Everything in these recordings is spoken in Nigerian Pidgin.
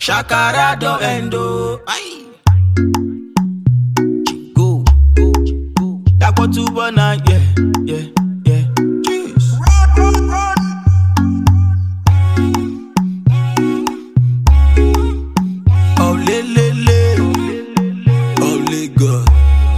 Shakara do endo. Aye. Go, go, go. Dako tubo na, yeah, yeah, yeah. Jeez. Oh, le, le, le. Oh, le, God.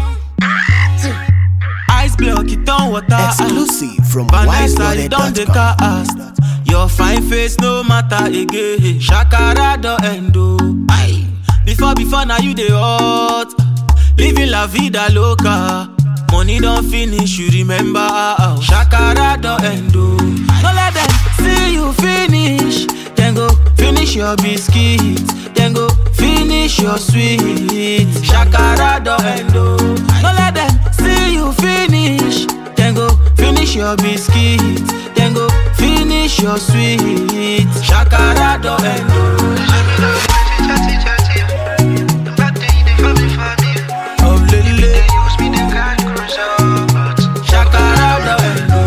Ice block, it don't water. Exclusive from Vanessa, you don't take wiseloaded.com. cast. Your fine face no matter again. Shakara do endo. Aye. Before, before now you dey hot. Living la vida loca. Money don't finish, you remember how. Shakara do endo. No let them see you finish. Then go finish your biscuit. Then go finish your sweet. Shakara do endo. No let them see you finish. Then go finish your biscuit. Then go finish your sweet. Shakara do endo. Oh lele. Shakara do endo.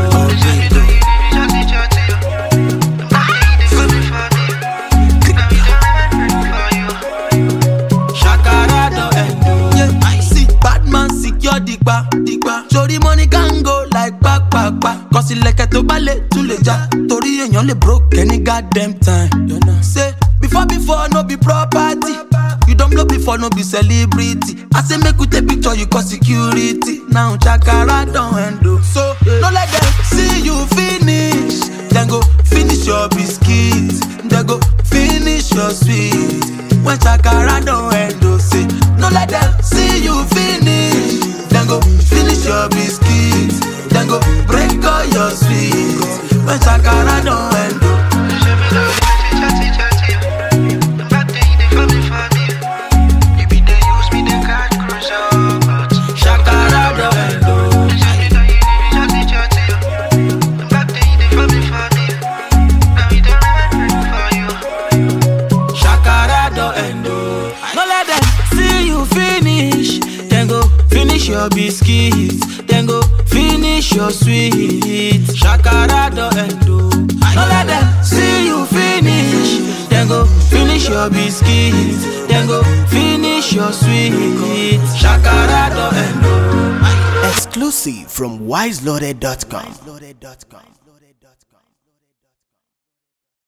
Shakara do endo. Yeah, I see bad man secure digba digba. Sori money can go like back back back. Cause ilẹ̀kẹ̀ tó bá lè tún lè já. Torí èèyàn lè broke any goddamn time. You know. Say before before no be property. You don blow before no be celebrity. I say make we take picture you cause security. Now Shakara don handle. So no let them see you finish. Then go finish your biscuit. Then go finish your sweet. When Shakara don handle, say no let them see you finish. Then go finish your biscuit. Then go break all your sweet. When Shakara don handle. Shakara do endo. Shakara do endo. No let them see you finish. Then go finish your biscuit. Then go finish your sweet. Shakara do endo. No let them see you finish. Then go finish your biscuit. Then go finish your sweet. Shakara do endo. Exclusive from wiseloaded.com.